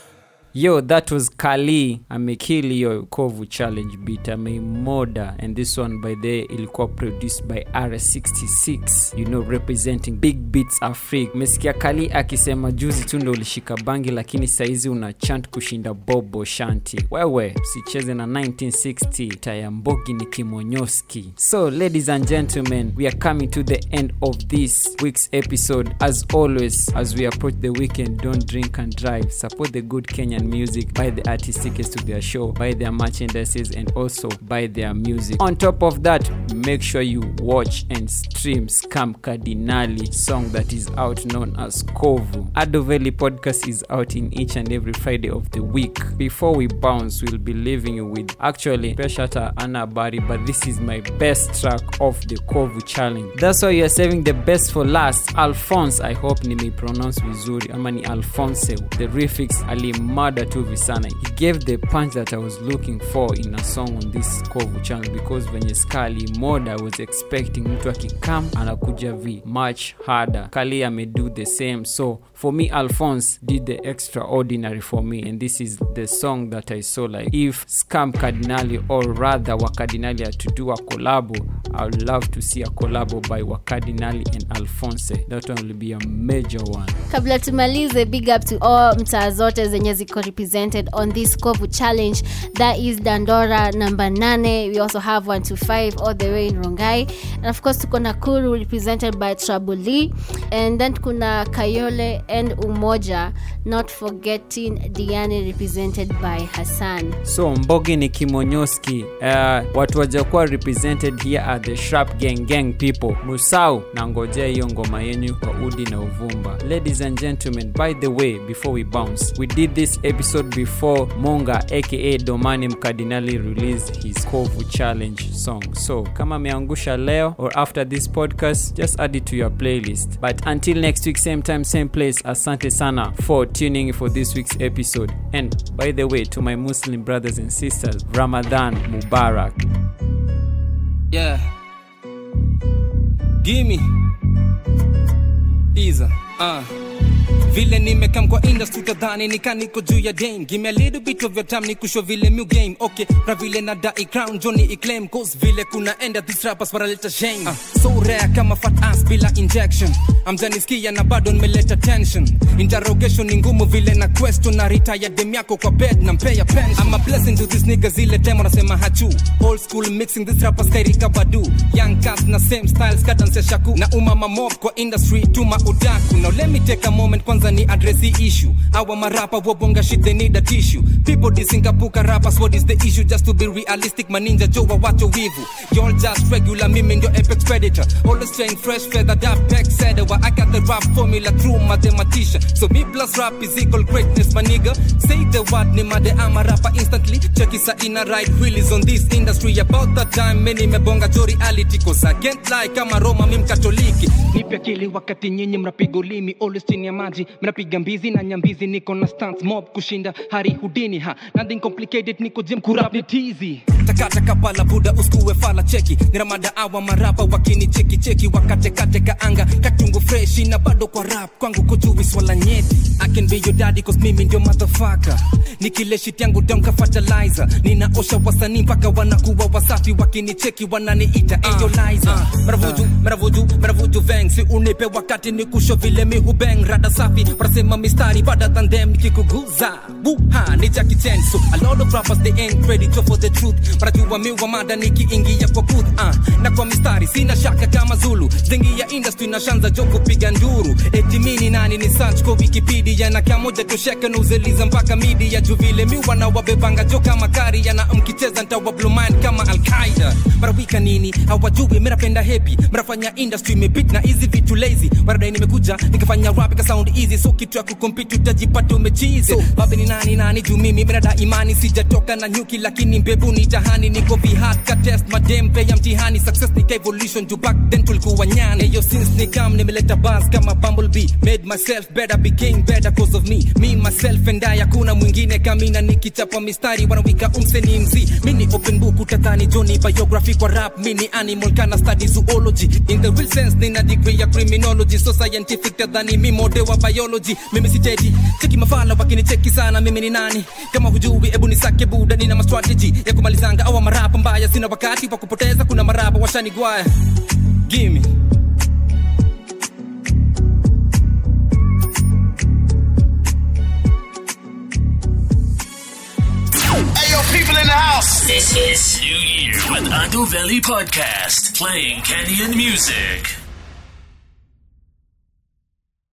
Yo, that was Kali amekill hiyo Kovu challenge beat ameimoda and this one by the ilikuwa produced by R66 you know representing big beats Africa. Mesikia Kali akisema juzi tu ndo ulishika bangi lakini saizi una chant kushinda Bobo Shanti. Wewe sicheze na 1960 tayambogi ni kimonyoski. So ladies and gentlemen, we are coming to the end of this week's episode. As always, as we approach the weekend, don't drink and drive. Support the good Kenyan music, buy the artist tickets to their show, buy their merchandises, and also buy their music. On top of that, make sure you watch and stream Scam Cardinali song that is out known as Kovu. Adoveli podcast is out in each and every Friday of the week. Before we bounce, we'll be leaving you with actually Peshata Anabari, but this is my best track of the Kovu challenge. That's why you're saving the best for last. Alphonse, I hope nimepronounce vizuri ama ni Alphonse. The refix alimada tu visana. He gave the punch that I was looking for in a song on this Kovu channel because venye ska alimoda I was expecting mtu akikam anakuja vi much harder. Kali amedo the same. So for me Alphonse did the extraordinary for me and this is the song that I saw like if Scam Cardinali or rather Wakardinali are to do a collabo, I would love to see a collabo by Wakardinali and Alphonse. That one will be a major one. kabla tumalize big up to all mtaa zote zenye ziko represented on this kovu challenge that is dandora number 8 we also have 125 all the way in rongai and of course tuko nakuru represented by trabuli and then kuna kayole and umoja not forgetting diani represented by hassan so mbogi ni kimonyoski uh, watu wajakuwa represented here are the sharp gang gang people musau na ngojea hiyo ngoma yenyu kwa udi na uvumba ladies and gentlemen by the way before we bounce we did this episode before monga aka domani mkardinali released his kovu challenge song so kama ameangusha leo or after this podcast just add it to your playlist but until next week same time same place asante sana for tuning for this week's episode and by the way to my muslim brothers and sisters ramadan mubarak Yeah. Gimme. Iza. Uh. vile nimekam kwa industry tadhani nikaniko juu ya dame give a little bit of your time nikusho vile new game okay na vile na dai crown johnny iclaim cause vile kuna enda these rappers wanaleta shame uh, so rare kama fat ass bila injection amjanisikia na bado nimeleta tension interrogation ni ngumu vile na question na retire dem yako kwa bed na mpea pension I'm a blessing to this nigga zile demo nasema hachu old school mixing this rappers kairika badu young cast na same styles kadance shaku na umama mob kwa industry tuma udaku now let me take a moment kwanza ni address the issue our marapa wabonga shit they need a tissue people disinkapuka rappers what is the issue just to be realistic maninja jowa wacho wivu y'all just regular mimi ndio apex predator always staying fresh feathered up tech said I got the rap formula through mathematician so me plus rap is equal greatness my nigga say the word ni made ama rapper instantly check isa ina right wheelies on this industry about that time many mebonga jo reality cause I can't lie kama Roma mi mkatoliki nipe akili wakati nyinyi mnapiga ulimi always chini ya maji mnapiga mbizi na nyambizi niko na stance mob kushinda hari hudini ha nothing complicated niko gym kurap ni tizi takata kapala buda uskuwe fala cheki ni ramada awa marapa wakini cheki cheki wakatekate kaanga katungu freshi na bado kwa rap kwangu kujuwi swala nyeti I can be your daddy cause mimi ndio motherfucker nikile shit yangu down ka fertilizer ninaosha wasanii mpaka wanakuwa wasafi wakinicheki wananiita uh, eyolizer uh, maravuju maravuju maravuju veng si unipe wakati nikusho vile mi hubeng rada safi wanasema mistari better than them nikikuguza buha ni Jackie Chan so a lot of rappers they ain't ready to for the truth wanajua mi wa mada nikiingia kwa booth uh, na kwa mistari sina shaka kama Zulu zingi ya industry na shanza jo kupiga nduru eti mini nani ni search kwa Wikipedia na kamoja tosheka na uzeliza mpaka media juu vile mi wana wabebanga jo kama kari yana mkicheza ntawa blow mind kama Al-Qaeda marawika nini hawajui mnapenda happy mnafanya industry imebit na hizi vitu lazy baadaye nimekuja nikafanya rap ika sound easy so kitu ya kucompete utajipata umechize so babe ni nani nani juu mimi mnada imani sijatoka na nyuki lakini mbebu ni mtihani niko vihat ka test madempe ya mtihani success nika evolution juu back then tulikuwa nyani eyo since nikam nimeleta bars kama bumblebee made myself better became better cause of me me myself and I hakuna mwingine kamina nikichapa mistari wanawika umseni mzi mini open book utatani Johnny biography kwa rap mini animal kana study zoology in the real sense nina degree ya criminology so scientific tadhani mi mode wa biology mimi si tedi cheki mafala wakinicheki sana mimi ni nani kama hujui ebu nisake buda nina mastrategy ya kumalizanga awa marapa mbaya sina wakati wa kupoteza kuna marapa washanigwaya gimme Hey, yo, people in the house. This is New Year with Ando Valley Podcast, playing Kenyan music.